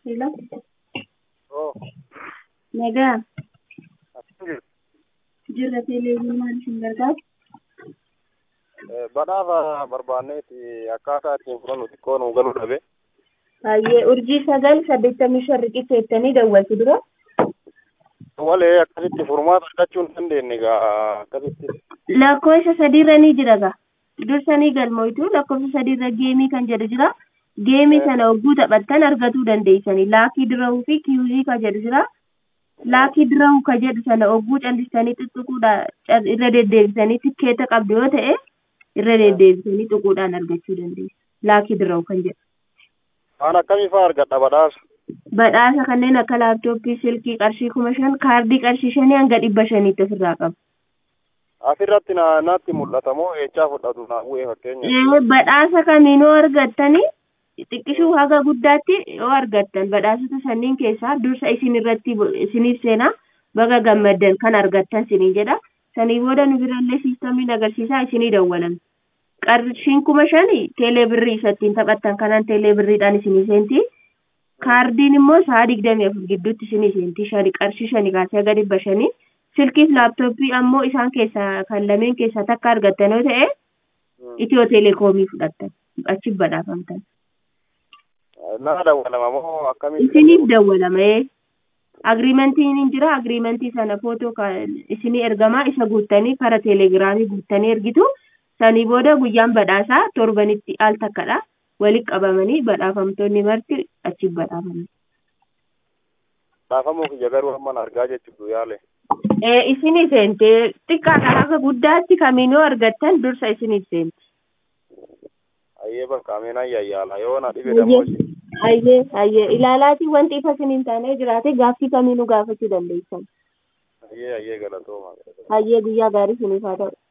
Hello? Oo. Nagaa, Akkam jirtu? jirra teleeviin maal isin gargaaru? Eh, Badhaasa barbaanneeti akkaataa ittiin fudhannu xiqqoo nuu galuu dhabe. Baay'ee urjii sagal saddeettamii shan riqicha jettanii dawwaltu dura. Walee akkasitti furmaata argachuu hin dandeenye egaa akkasitti. Lakkoofsa sadiirra ni jira gaa. Dursanii galmoitu lakkoofsa sadiirra geemii kan jedhu jira. Geemii sana hogguu taphattan argatuu dandeessanii. Laakii dirahuu fi kiyuuzii kan jedhu jira. Laakii dirahuu kan jedhu sana hogguu callistanii xuxuquudhaan irra deddeebisanii tikkeeta qabdu yoo ta'e irra deddeebisanii xuquudhaan argachuu dandeessu. Laakii dirahuu kan jedhu. Waan akkamii fa'aa argadha badhaasa? Badhaasa kanneen akka laaptooppii, silkii qarshii kuma shan, kaardii qarshii shanii hanga dhibba shaniitti ofirraa qaba. Asirratti na natti mul'ata moo eechaa fudhatu naa bu'ee fakkeenya? Ee, badhaasa kamiinuu argattanii xiqqishuu haga guddaatti yoo argattan badhaasota sanniin keessaa dursa isin irratti isiniif seenaa baga gammaddan kan argattan siniin jedha. Sanii booda nu birallee siistamiin agarsiisaa isinii dawwalan. Qarshiin kuma shani teelee birrii isattiin taphattan kanaan teelee birriidhaan isinii seenti. Kaardiin immoo sa'a digdamii afur gidduutti isinii seenti. Shani qarshii shani kaasee haga dhibba shanii. Silkiif laaptooppii ammoo isaan keessaa kan lameen keessaa takka argattan yoo ta'e itiyoo teleekoomii fudhattan achi badhaafamtan. Naa dawwalama moo akkamitti? Isiniif dawwalama agriimentiin hin jira agriimentii sana footoo isinii ergamaa isa guuttanii kara teelegiraamii guuttanii ergitu sanii booda guyyaan badhaasaa torbanitti al takkadha walitti qabamanii badhaafamtoonni marti achi badhaafaman. Badhaafamuu kiyya garuu amman argaa jechuudha yaale. Ee isinii seente xiqqaadha haga guddaatti kamiinuu argattan dursa isiniif seenti. Ayyee bakka ameen ayyaayyaala yoo na dhibe dammoo Ayyee ayyee ilaalaatii wanti ifa isiniin taanee jiraate gaaffii kamiinuu gaafachuu dandeessan. ayyee ayyee galatooma. Ayyee guyyaa gaarii isiniif haa ta'u.